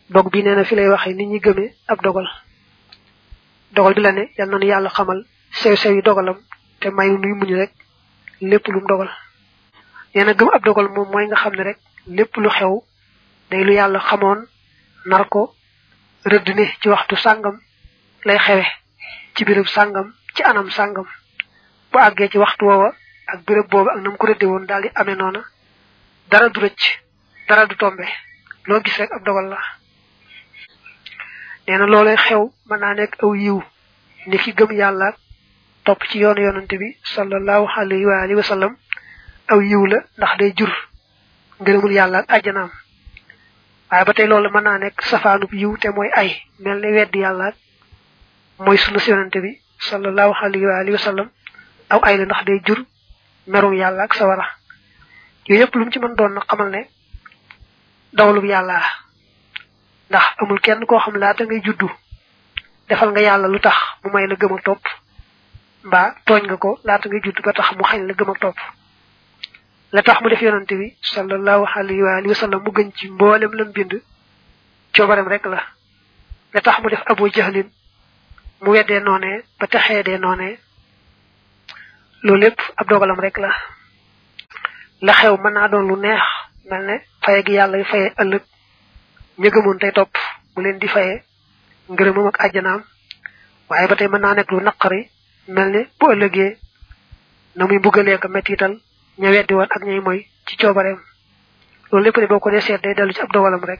dog bi nee na fi lay waxee nit ñi gëmee ab dogal dogal bi la ne yal na nu yàlla xamal sew sew yi dogalam te mayu nuy muñ rek lépp lum dogal nee na gëm ab dogal moom mooy nga xam ne rek lépp lu xew day lu yàlla xamoon nar ko rëdd ne ci waxtu sàngam lay xewe ci béréb sàngam ci anam sàngam bu àggee ci waxtu woowa ak béréb boobu ak nam ko rëdde woon daal di amee noona dara du rëcc dara du tombe loo gis rek ab dogal la nee na loolee xew mën naa nekk aw yiw ni ki gëm yàlla topp ci yoonu yonante bi sallallahu alayhi wa alihi wa sallam aw yiw la ndax day jur ngërëmul yàlla ak àjjanaam waaye ba tey loolu mën naa nekk safaanub yiw te mooy ay mel ne weddi yàlla mooy sunu si yonante bi sallallahu alayhi wa alihi wa sallam aw ay la ndax day jur merum yàlla ak sawara yooyu yëpp lu mu ci mën doon na xamal ne dawlub yàlla ndax amul kenn koo xam laata ngay juddu defal nga yàlla lu tax mu may la gëm ak topp mbaa tooñ nga ko laata ngay juddu ba tax mu xañ la gëm ak topp la tax mu def yonante bi sallallahu alayhi wa alihi wa sallam mu gën ci mboolem lam bind coobarem rek la la tax mu def abu jahlin mu weddee noonee ba taxee dee noonee loolu lépp ab dogalam rek la la xew mën naa doon lu neex mel ne faye gi yàlla faye ëllëg ña gëmoon tey topp mu leen di faye ngërëmam ak àjjanaam waaye ba tey mën naa nekk lu naqari mel ne bu ëllëgee na muy mbugalee ko mettital ña weddi woon ak ñay moy ci coobareem loolu lépp de boo ko dee seet day dellu ci ab dogalam rek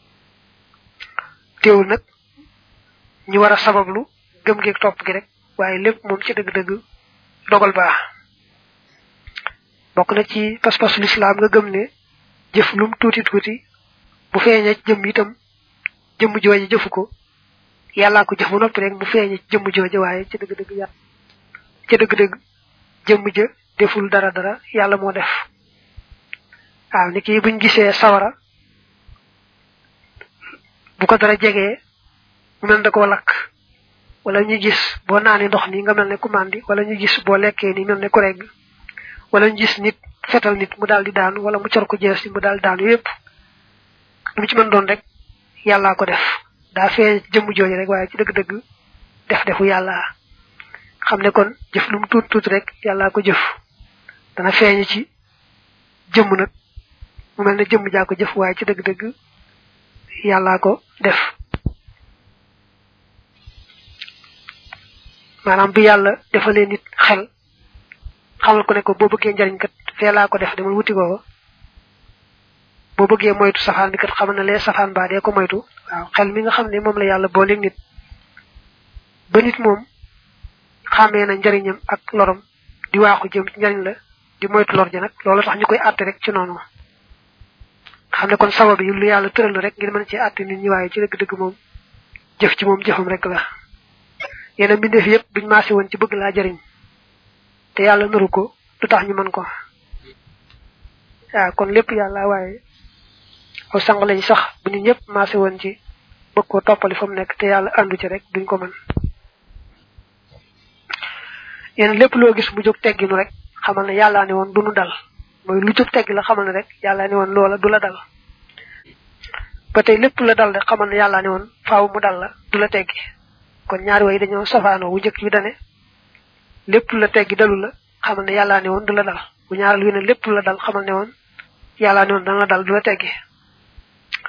teewul nag ñu war a sabablu gëm geeg topp gi rek waaye lépp moom ci dëgg-dëgg dogal baax bokk na ci pas-pasu lislaam nga gëm ne jëf lum tuuti tuuti bu feeñee ci jëmm itam jëmm jooje jëfu ko yàllaa ko jëf ba noppi rek mu feeñee ci jëmm jooje waaye ci dëgg-dëgg yàlla ci dëgg-dëgg jëmm ja deful dara dara yàlla moo def waaw ni kii buñ gisee sawara bu ko dara jegee mu mel da koo lakk wala ñu gis boo naanee ndox ni nga mel ne ku màndi wala ñu gis boo lekkee ni mel ne ku regg wala ñu gis nit fetal nit mu daal di daanu wala mu cor ko jees mu daal di daanu yépp lu ci mën doon rek yàllaa ko def daa feeñ jëmm jooju rek waaye ci dëgg-dëgg def defu yàlla xam ne kon jëf lu mu tuut tuut rek yàllaa ko jëf dana feeñ ci jëmm nag mu mel ne jëmm jaa ko jëf waaye ci dëgg-dëgg yàllaa ko def maanaam bi yàlla defalee nit xel xamal ko ne ko boo bëggee njariñ kat fee laa ko def demal wuti ko boo bëggee moytu safaan bi kat xamal na lee safaan baa dee ko moytu waaw xel mi nga xam ne moom la yàlla booleeg nit ba nit moom xàmmee na njariñam ak lorom di waaxu jëm ci njariñ la di moytu lor ja nag loolu tax ñu koy àtte rek ci noonu xam ne kon sabab yi lu yàlla tëral rek ngir mën ci àtte nit ñi waaye ci dëgg-dëgg moom jëf ci moom jëfam rek la yeneen mbindeef yépp buñ maase woon ci bëgg laa jariñ te yàlla naru ko du tax ñu mën ko waaw kon lépp yàlla waaye aw sang lañ sax bu ñu ñëpp maase woon ci bëgg ko toppali fa mu nekk te yàlla àndu ci rek duñ ko mën yeneen lépp loo gis mu jóg tegginu rek xamal ne yàllaa ne woon du nu dal mooy lu jóg teggi la xamal ne rek yàllaa ne woon loola du la dal ba tey lépp la dal rek xamal ne yàllaa ne woon faaw mu dal la du la teggi kon ñaari way dañoo safaanoo wu njëkk bi dane lépp la teggi dalu la xamal ne yàllaa ne woon du la dal bu ñaaral wi ne lépp la dal xamal ne woon yàllaa ne woon dana la dal du la teggi